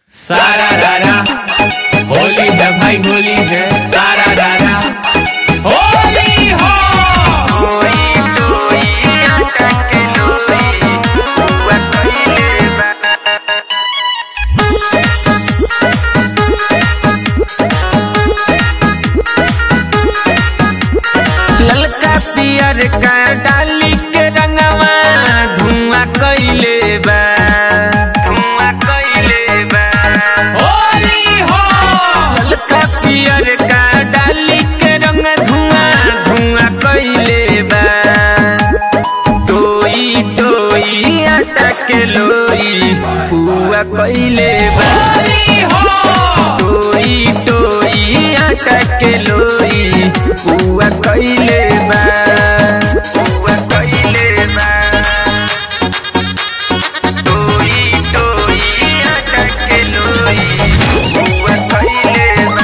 सारा रारा होली है भाई होली है सारा रारा होली हो ललका पियर का डाली के रंगवा धुआं कइले बा धुआं कइले बा होली हो ललका पियर का डाली के रंग धुआं धुआं कइले बा टोई टोई आटा के लोई पुआ कइले बा होली हो टोई टोई आटा के लोई पुआ कइले बा पुआ कइले बा टोई टोई आटा के लोई पुआ कइले बा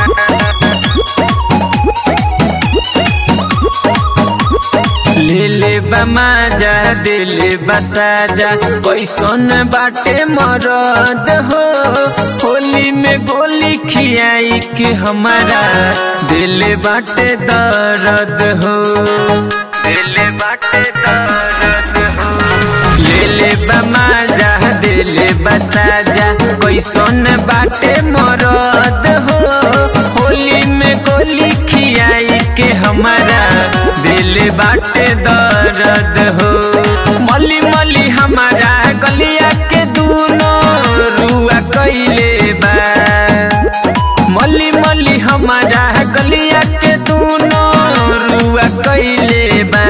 ले ले बमाजा दे ले बसाजा कैसन बाटे मरद हो होली में गोली खियाई के हमारा दिल बाटे दर्द हो दिल बाटे दर्द हो ले ले बमाजा दे ले बसाजा कैसन बाटे मरद हो होली में गोली खियाई के हमारा दिल बाटे दर्द हो मली मली हमारा गलिया के दूनो रुआ कइले बा मली मली हमारा गलिया के दूनो रुआ कइले बा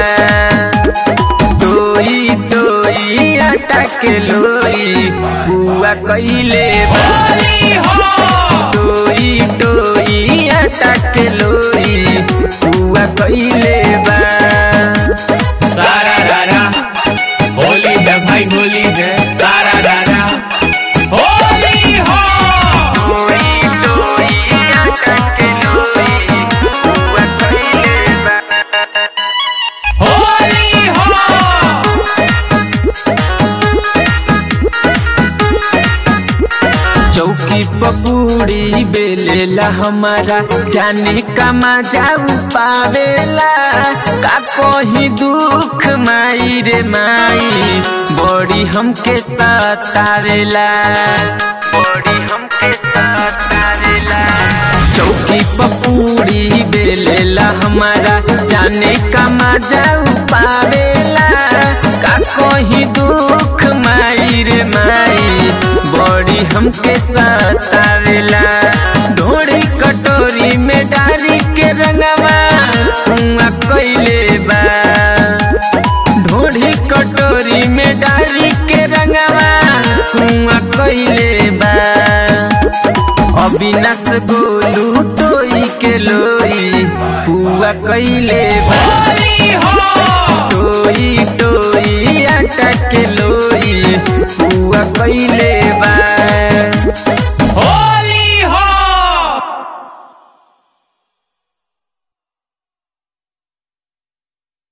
टोई टोई आटा के लोई बुआ कइले बा होली हो टोई टोई आटा के लोई बुआ कइले बा सारा रारा होली है भाई होली है सारा रारा होली हो टोई टोई आटा के लोई बुआ कइले बा होली हो चौकी पपूड़ी बेलेला हमारा जाने का मजाऊ पावेला का कोही दुख माई रे माई बड़ी हमके सतावेला बड़ी हमके सतावेला चौकी पपूड़ी बेलेला हमारा जाने का मजाऊ पावेला का कोही दुख माई रे माई बड़ी हमके सतावेला ढोड़ी कटोरी में डारी के रंगवा कुआ कइले बा ढोड़ी कटोरी में डारी के रंगवा कुआ कइले बा अविनाश गोलू टोई के लोई पुआ कइले बा होली हो टोई टोई आटा के लोई पुआ कइले बा